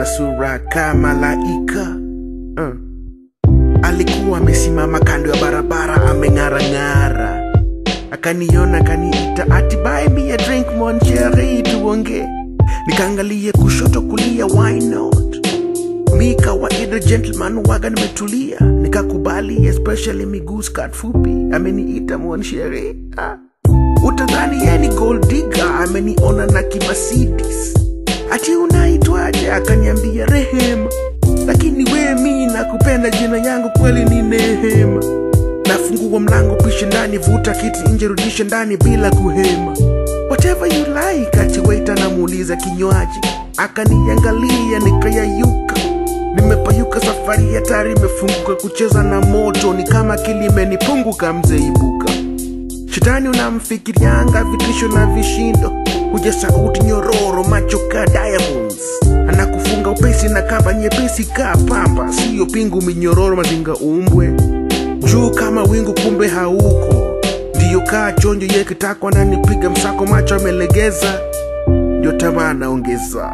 na sura kama malaika uh. Alikuwa amesimama kando ya barabara ameng'arang'ara, akaniona akaniita, ati buy me a drink mon chéri, tuonge. Nikaangalia kushoto kulia, why not? Mi kawaida gentleman waga nimetulia, nikakubali, especially miguu skirt fupi, ameniita mon chéri ah. Utadhani yeye ni gold digger, ameniona na kimasidis. Ati unaitwaje? Akaniambia Rehema, lakini we mi nakupenda, jina yangu kweli ni Nehema. Nafungua mlango, pishe ndani, vuta kiti nje, rudishe ndani bila kuhema. Whatever you like, ati waiter namuuliza kinywaji, akaniangalia nikayayuka. Nimepayuka, safari hatari imefunguka, kucheza na moto ni kama kilimenipunguka, mzee ibuka Shetani unamfikirianga vitisho na vishindo, kuja sauti nyororo, macho ka diamonds, anakufunga upesi na kamba nyepesi ka pamba, siyo pingu minyororo, mazinga umbwe juu kama wingu, kumbe hauko. Ndiyo kaa chonjo yekitakwa nanipiga msako, macho amelegeza, ndio tamaa anaongeza.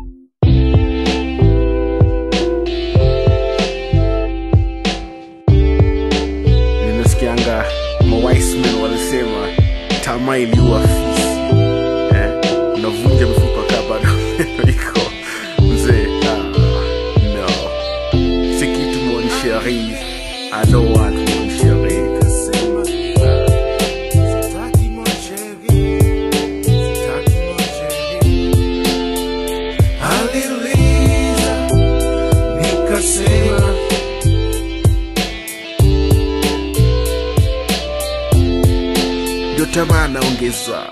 Nimesikianga mawismen walisema tamaa iliua fisi eh? Unavunja mifupa kaa bado iko mzee. Ah, no, si kitu mon chéri, I don't want mon chéri. Kasema, ah, sitaki mon chéri, sitaki mon chéri. Aliliza nikasema ndio tamaa anaongeza.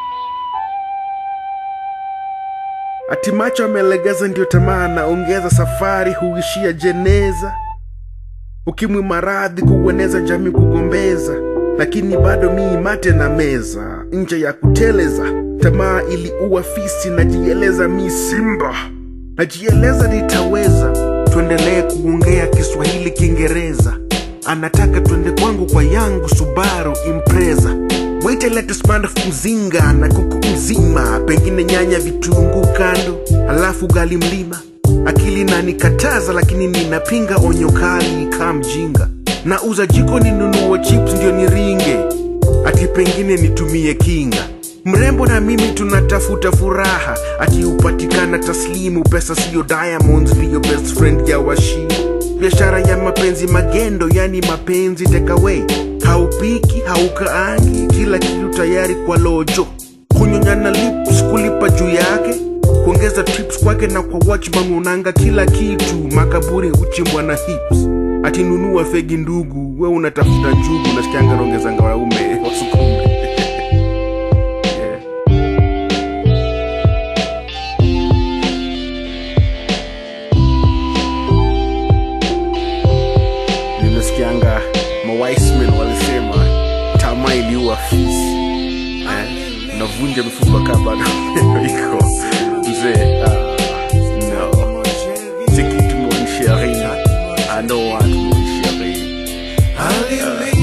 Ati macho amelegeza, ndio tamaa anaongeza. Safari huishia jeneza, ukimwi, maradhi kuueneza, jamii kugombeza, lakini bado mii mate na meza, nje ya kuteleza. Tamaa iliua fisi, najieleza mi simba, najieleza nitaweza. Tuendelee kuongea Kiswahili, Kiingereza anataka twende kwangu kwa yangu Subaru Impreza. Wait let us man mzinga na kuku mzima, pengine nyanya, vitunguu kando, halafu gali mlima. Akili nanikataza, lakini ninapinga onyo kali ka mjinga. Nauza jiko ninunue chips ndio niringe, ati pengine nitumie kinga. Mrembo na mimi tunatafuta furaha, ati upatikana taslimu, pesa siyo diamonds, ndiyo best friend ya washi biashara ya mapenzi magendo, yani mapenzi takeaway. Haupiki, haukaangi, kila kitu tayari kwa lojo. Kunyonyana lips, kulipa juu yake, kuongeza tips kwake na kwa watchman unanga kila kitu. Makaburi huchimbwa na hips, ati nunua fegi ndugu, we unatafuta njugu, nasikianga naongezanga wanaume wasukume yeah. nimesikianga mawismen walisema tamaa iliua fisi eh, unavunja mifupa kaa bado iko mzee ah, no si kitu mon chéri I don't want mon chéri Ah,